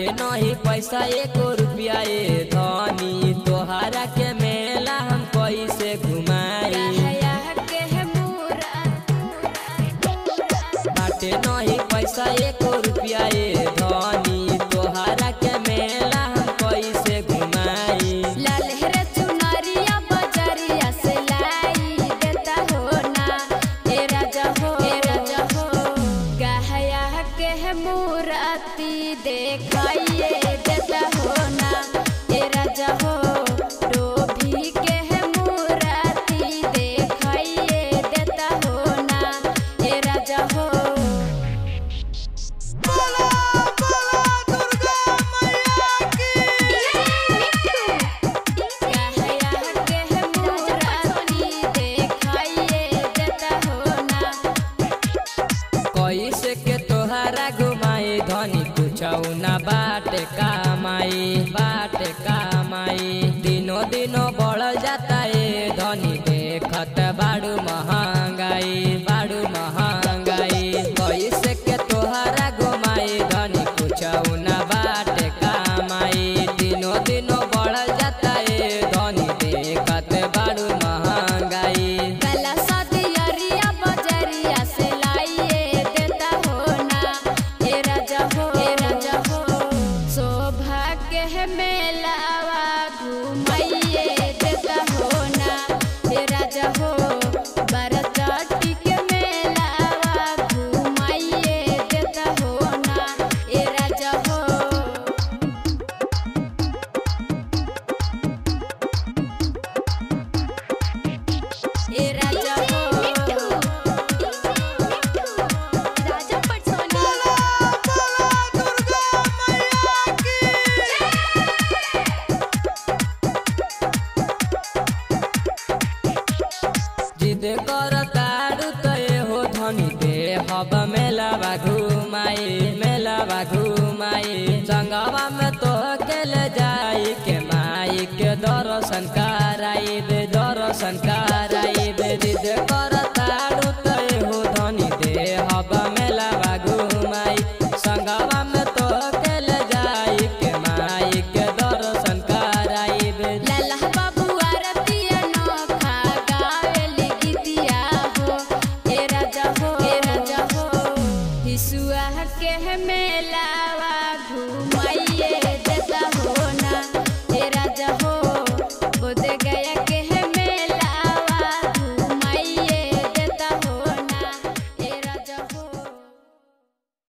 बाटे नहीं पैसा एको रुपया ए धनी तोहरा के मेला हम कैसे घुमाई कहया के मूरा बाटे नहीं पैसा एको रुपया ए धनी तोहरा के मेला हम कैसे घुमाई ललहरे चुनरिया बजरिया से लाई देता हो ना ए राजा हो ए राजा हो कहया के मूरती देखाइए देता हो ना ए राजा हो डोभी के मूरती देखाइए देता हो ना ए राजा हो बोला बोला दुर्गा मैया की कहया के मूरती देखाइए देता हो ना कैसे के तोहरा घुमाई धनी कुछौ ना बाटे कामाई बाटे कामाई दिनो दिनो बढ़ जाता ए धनी देखत बाड़ू महंगाई बाड़ू महंगाई कैसे के तोहरा घुमाई धनी कुछौ ना बाटे कामाई दिनो दिनो बढ़ जाता ए धनी देखत बाड़ू महंगाई कला सदियरिया बजरिया से लाइए देता हो ना ए राजा हो ए राजा हो शोभा के मेलावा घुमाइए देता हो ना ए राजा हो बरचाटी के मेलावा घुमाइए देता हो ना ए राजा हो ए राजा हो राजा पटसोनी बोला बोला दुर्गा मैया की जिद कर तारू तय हो धनी दे हब मेलावा घुमाई मेलावा घुमाई संगवा में तो अकेले जाई के माई के दर्शन कराई दे दर्शन कराई दे जिद कर तारू तय हो धनी दे हब मेलावा घुमाई संगवा में तो अकेले जाई के माई के दर्शन कराई दे लल्ला बाबू आरती अनोखा गावेली गीतिया हो ए राजा हो ए राजा हो हिसुआ के मेला